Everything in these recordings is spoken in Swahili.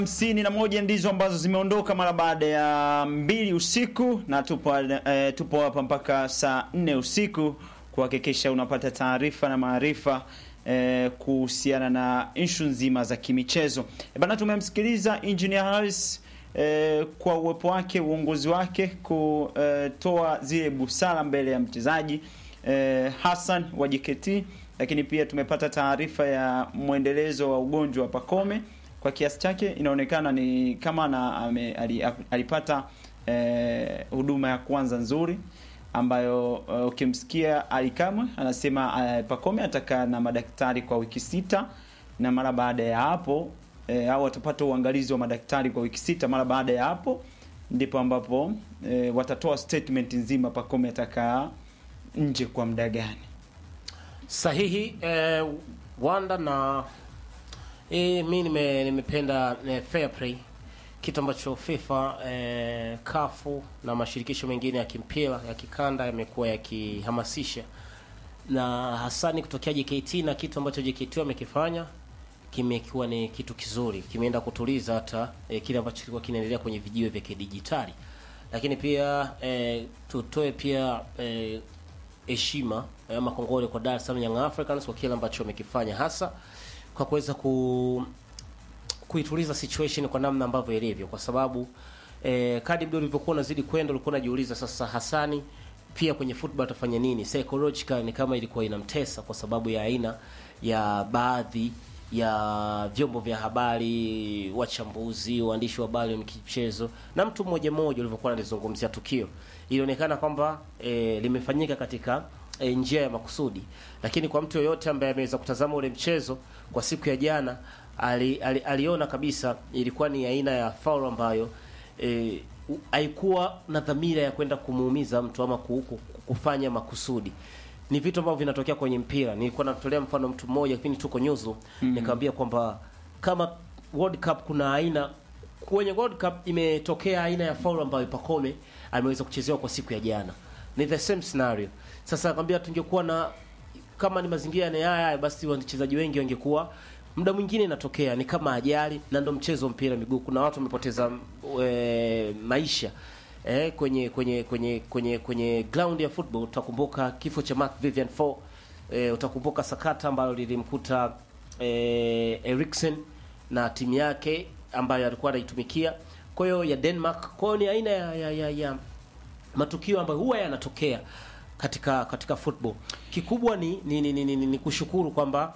hamsini na moja ndizo ambazo zimeondoka mara baada ya mbili usiku na tupo, eh, tupo hapa mpaka saa nne usiku kuhakikisha unapata taarifa na maarifa eh, kuhusiana na ishu nzima za kimichezo. E bana, tumemsikiliza Engineer Harris eh, kwa uwepo wake, uongozi wake kutoa zile busara mbele ya mchezaji eh, Hassan wa JKT, lakini pia tumepata taarifa ya mwendelezo wa ugonjwa wa Pacome kwa kiasi chake inaonekana ni kama na, ame, ali, alipata eh, huduma ya kwanza nzuri ambayo uh, ukimsikia Ali Kamwe anasema uh, Pacome atakaa na madaktari kwa wiki sita na mara baada ya hapo eh, au watapata uangalizi wa madaktari kwa wiki sita. Mara baada ya hapo ndipo ambapo eh, watatoa statement nzima Pacome atakaa nje kwa muda gani. Sahihi eh, Wanda na eh, mi nime, nimependa eh, fair play kitu ambacho FIFA eh, kafu na mashirikisho mengine ya kimpira ya kikanda yamekuwa yakihamasisha na hasani kutokea JKT na kitu ambacho JKT wamekifanya kimekuwa ni kitu kizuri, kimeenda kutuliza hata eh, kile ambacho kilikuwa kinaendelea kwenye vijiwe vya kidijitali, lakini pia eh, tutoe pia heshima eh, ama kongole kwa Dar es Salaam Young Africans kwa kile ambacho wamekifanya hasa kwa kuweza ku kuituliza situation kwa namna ambavyo ilivyo, kwa sababu eh, kadi mdo ulivyokuwa unazidi kwenda, ulikuwa unajiuliza sasa, Hasani pia kwenye football atafanya nini? Psychological ni kama ilikuwa inamtesa kwa sababu ya aina ya baadhi ya vyombo vya habari, wachambuzi, waandishi wa habari wa michezo na mtu mmoja mmoja ulivyokuwa analizungumzia tukio, ilionekana kwamba eh, limefanyika katika e, njia ya makusudi, lakini kwa mtu yoyote ambaye ameweza kutazama ule mchezo kwa siku ya jana ali, ali, aliona kabisa ilikuwa ni aina ya foul ambayo e, haikuwa na dhamira ya kwenda kumuumiza mtu ama kuku, kufanya makusudi. Ni vitu ambavyo vinatokea kwenye mpira. Nilikuwa natolea mfano mtu mmoja kipindi tuko nyuzu mm -hmm. nikamwambia kwamba kama World Cup kuna aina kwenye World Cup imetokea aina ya foul ambayo Pacome ameweza kuchezewa kwa siku ya jana, ni the same scenario. Sasa nakwambia tungekuwa na kama ni mazingira ni haya haya, basi wachezaji wengi wangekuwa muda mwingine inatokea ni kama ajali, na ndo mchezo wa mpira miguu. Kuna watu wamepoteza e, maisha e, kwenye kwenye kwenye kwenye kwenye ground ya football. Utakumbuka kifo cha Mark Vivian Foe e, utakumbuka sakata ambalo lilimkuta e, Eriksen na timu yake ambayo alikuwa anaitumikia, kwa hiyo ya Denmark. Kwa hiyo ni aina ya, ya, ya, ya matukio ambayo huwa yanatokea katika katika football. Kikubwa ni ni, ni, ni, ni, ni kushukuru kwamba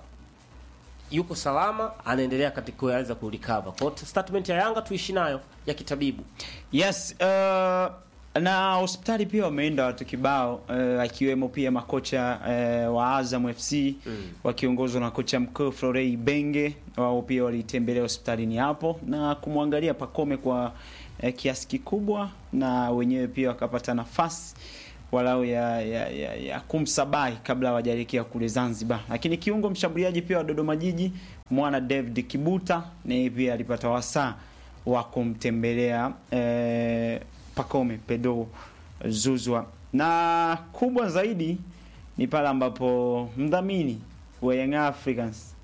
yuko salama, anaendelea katika kuanza kurecover. Kwa hiyo statement ya Yanga tuishi nayo ya kitabibu. Yes, uh, na hospitali pia wameenda watu kibao uh, akiwemo pia makocha uh, wa Azam FC mm. wakiongozwa na kocha mkuu Florey Benge, wao pia walitembelea hospitalini hapo na kumwangalia Pacome kwa uh, kiasi kikubwa, na wenyewe pia wakapata nafasi walau ya, ya, ya, ya kumsabai kabla hawajaelekea kule Zanzibar. Lakini kiungo mshambuliaji pia wa Dodoma Jiji mwana David Kibuta naye pia alipata wasaa wa kumtembelea eh, Pacome Pedro Zuzwa, na kubwa zaidi ni pale ambapo mdhamini wa Young Africans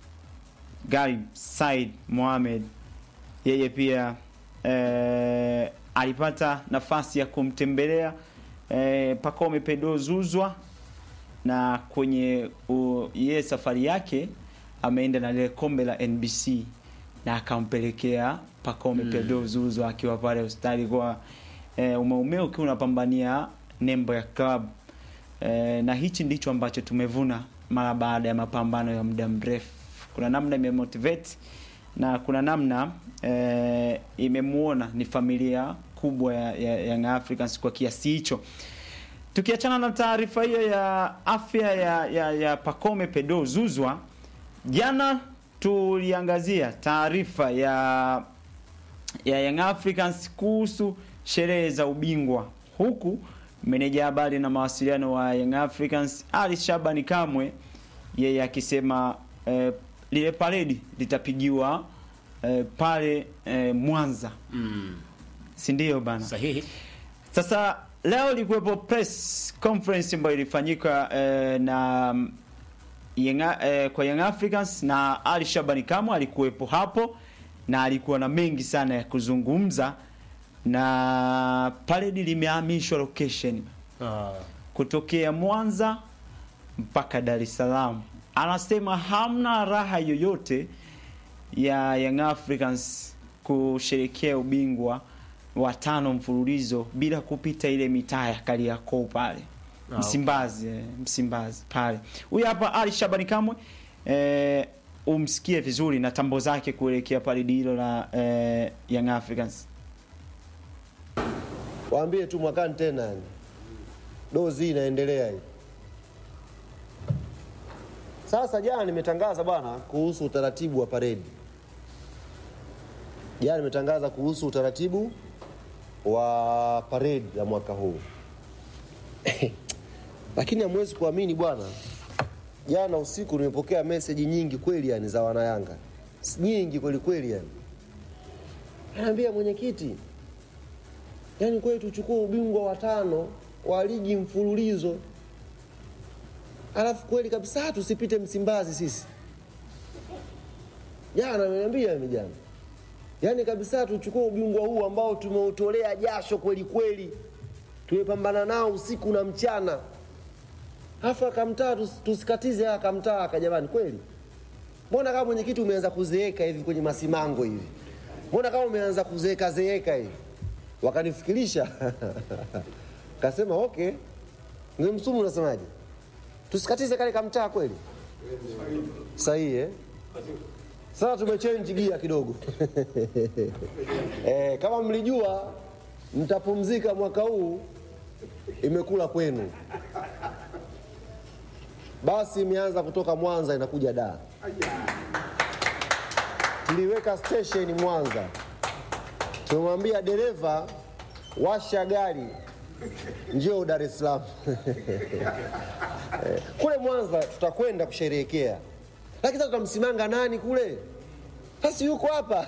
Garib Said Mohamed yeye pia eh, alipata nafasi ya kumtembelea E, Pacome Pedro Zuzwa na kwenye ye safari yake ameenda na lile kombe la NBC na akampelekea Pacome mm. Pedro Zuzwa akiwa pale hospitali kwa e, umeumea ukiwa unapambania nembo ya club e, na hichi ndicho ambacho tumevuna mara baada ya mapambano ya muda mrefu. Kuna namna imemotivate na kuna namna e, imemuona ni familia kubwa ya, ya Young Africans kwa kiasi hicho. Tukiachana na taarifa hiyo ya afya ya, ya, ya Pacome Pedro Zuzwa, jana tuliangazia taarifa ya ya Young Africans kuhusu sherehe za ubingwa, huku meneja habari na mawasiliano wa Young Africans Ali Shabani Kamwe yeye akisema eh, lile paredi litapigiwa eh, pale eh, Mwanza Mm. si ndio bana? Sahihi. Sasa leo ilikuwepo press conference ambayo ilifanyika eh, na Young, eh, kwa Young Africans na Ali Shabani Kamwe alikuwepo hapo na alikuwa na mengi sana ya kuzungumza, na paredi limehamishwa location Ah. kutokea Mwanza mpaka Dar es Salaam. Anasema hamna raha yoyote ya Young Africans kusherekea ubingwa wa tano mfululizo bila kupita ile mitaa ya Kariakoo pale Ah, Msimbazi, eh, Msimbazi pale. Huyu hapa Ali Shabani Kamwe eh, umsikie vizuri na tambo zake kuelekea pale hilo la eh, Young Africans. Waambie tu mwakani tena yani. Dozi hii inaendelea hii. Sasa jana nimetangaza bwana kuhusu utaratibu wa paredi. Jana nimetangaza kuhusu utaratibu wa paredi ya mwaka huu. Lakini hamwezi kuamini bwana. Jana usiku nimepokea meseji nyingi kweli yani za wanayanga. Nyingi kweli kweli yani. Anaambia mwenyekiti, yaani kweli tuchukue ubingwa wa tano wa ligi mfululizo, alafu kweli kabisa tusipite Msimbazi sisi. Jana ameniambia mimi jana, yaani kabisa tuchukue ubingwa huu ambao tumeutolea jasho kweli kweli, tumepambana nao usiku na mchana, alafu akamtaa tus, tusikatize haya akamtaa aka, jamani, kweli mbona kama mwenyekiti umeanza kuzeeka hivi kwenye masimango hivi, mbona kama umeanza kuzeeka zeeka hivi wakanifikirisha kasema okay ngemsumu unasemaje tusikatize kale kamtaa kweli sahihi eh? sasa tumechange gia kidogo eh, kama mlijua mtapumzika mwaka huu imekula kwenu basi imeanza kutoka mwanza inakuja daa tuliweka station mwanza tumemwambia dereva washa gari njoo Dar es Salaam Eh, kule Mwanza tutakwenda kusherehekea, lakini sasa tutamsimanga nani kule? Sasa yuko hapa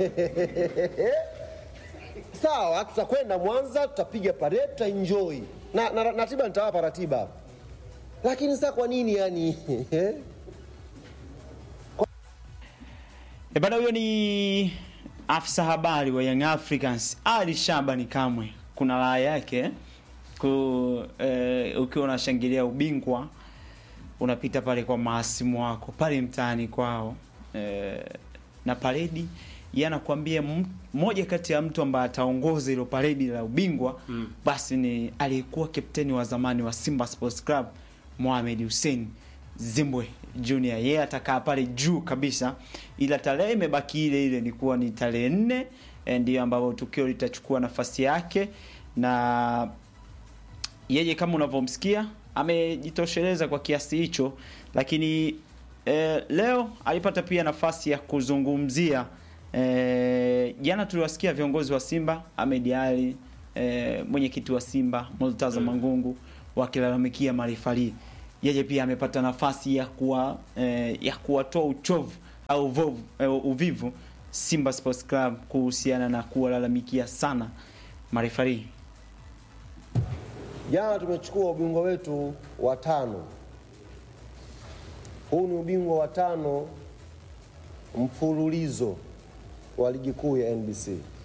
sawa, tutakwenda Mwanza, tutapiga parade, tutaenjoy na, na, na ratiba nitawapa ratiba, lakini sasa kwa nini yani eh? E bana, huyo ni afisa habari wa Young Africans Ali Shabani Kamwe. Kuna raha yake ku, eh, ukiwa unashangilia ubingwa unapita pale kwa maasimu wako pale mtaani kwao eh, na paredi yeye anakuambia m- moja kati ya mtu ambaye ataongoza hilo paredi la ubingwa mm. basi ni aliyekuwa kapteni wa zamani wa Simba Sports Club Mohamed Hussein Zimbwe Junior. Yeye atakaa pale juu kabisa, ila tarehe imebaki ile ile, ni kuwa ni tarehe nne eh, ndiyo ambapo tukio litachukua nafasi yake na yeye kama unavyomsikia amejitosheleza kwa kiasi hicho, lakini eh, leo alipata pia nafasi ya kuzungumzia eh, jana tuliwasikia viongozi wa Simba Ahmed Ali eh, mwenyekiti wa Simba Murtaza Mangungu wakilalamikia marefali. Yeye pia amepata nafasi ya kuwa eh, ya kuwatoa uchovu au uvovu, eh, uvivu Simba Sports Club kuhusiana na kuwalalamikia sana marefali. Jana tumechukua ubingwa wetu wa tano. Huu ni ubingwa wa tano mfululizo wa ligi kuu ya NBC.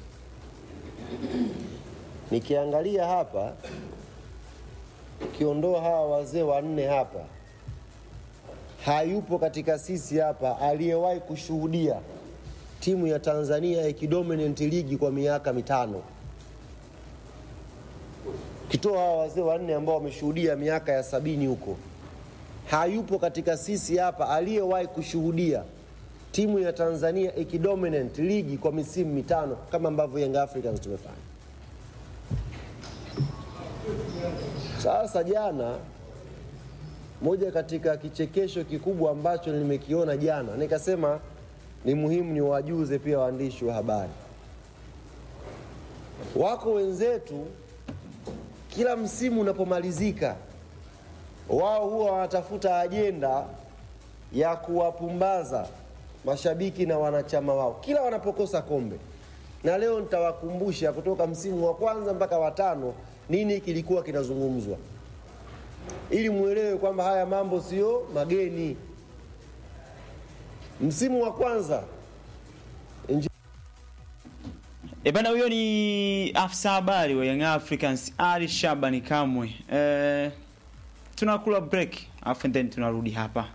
Nikiangalia hapa, ukiondoa hawa wazee wanne hapa, hayupo katika sisi hapa aliyewahi kushuhudia timu ya Tanzania ikidominate ligi kwa miaka mitano ukitoa hawa wazee wanne ambao wameshuhudia miaka ya sabini huko, hayupo katika sisi hapa aliyewahi kushuhudia timu ya Tanzania ikidominate ligi kwa misimu mitano kama ambavyo Young Africans tumefanya. Sasa jana, moja katika kichekesho kikubwa ambacho nimekiona jana, nikasema ni muhimu ni wajuze pia waandishi wa habari. Wako wenzetu kila msimu unapomalizika, wao huwa wanatafuta ajenda ya kuwapumbaza mashabiki na wanachama wao kila wanapokosa kombe. Na leo nitawakumbusha kutoka msimu wa kwanza mpaka watano nini kilikuwa kinazungumzwa, ili muelewe kwamba haya mambo sio mageni. Msimu wa kwanza E bana, huyo ni afisa habari wa Young Africans Ali Shabani Kamwe. Eh, tunakula break afu then tunarudi hapa.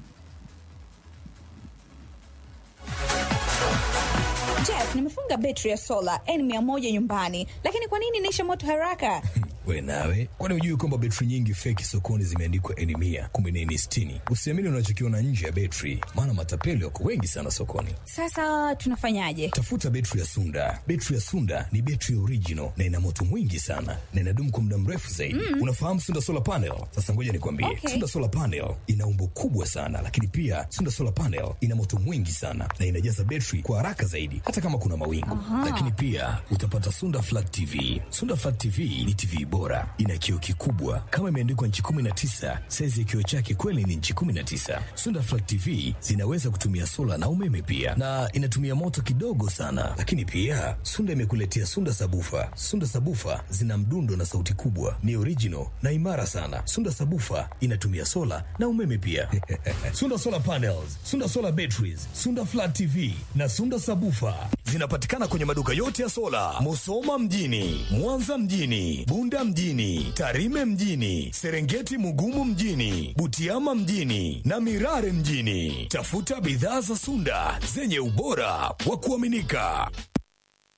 Jeff, nimefunga betri ya sola N100 nyumbani, lakini kwa nini inaisha moto haraka? We nawe, kwani hujui kwamba betri nyingi feki sokoni zimeandikwa N mia kumbe ni N sitini? Usiamini unachokiona nje ya betri, maana matapeli wako wengi sana sokoni. Sasa tunafanyaje? Tafuta betri ya Sunda. Betri ya Sunda ni betri original na ina moto mwingi sana na inadumu kwa muda mrefu zaidi. Unafahamu Sunda solar panel? Sasa ngoja nikwambie, Okay. Sunda solar panel ina umbo kubwa sana, lakini pia Sunda solar panel ina moto mwingi sana na inajaza betri kwa haraka zaidi, hata kama kuna mawingu. Lakini pia utapata Sunda flat TV. Sunda flat TV ni TV bora, ina kioo kikubwa kama imeandikwa nchi 19. Saizi ya kioo chake kweli ni nchi 19. Sunda flat TV zinaweza kutumia sola na umeme pia, na inatumia moto kidogo sana. Lakini pia Sunda imekuletea Sunda sabufa. Sunda sabufa zina mdundo na sauti kubwa, ni original na imara sana. Sunda sabufa inatumia sola na umeme pia. Sunda solar panels, Sunda solar batteries, Sunda flat TV na Sunda sabufa zinapatikana kwenye maduka yote ya sola, Musoma mjini, Mwanza mjini, Bunda mjini, Tarime mjini, Serengeti Mugumu mjini, Butiama mjini na Mirare mjini. Tafuta bidhaa za Sunda zenye ubora wa kuaminika.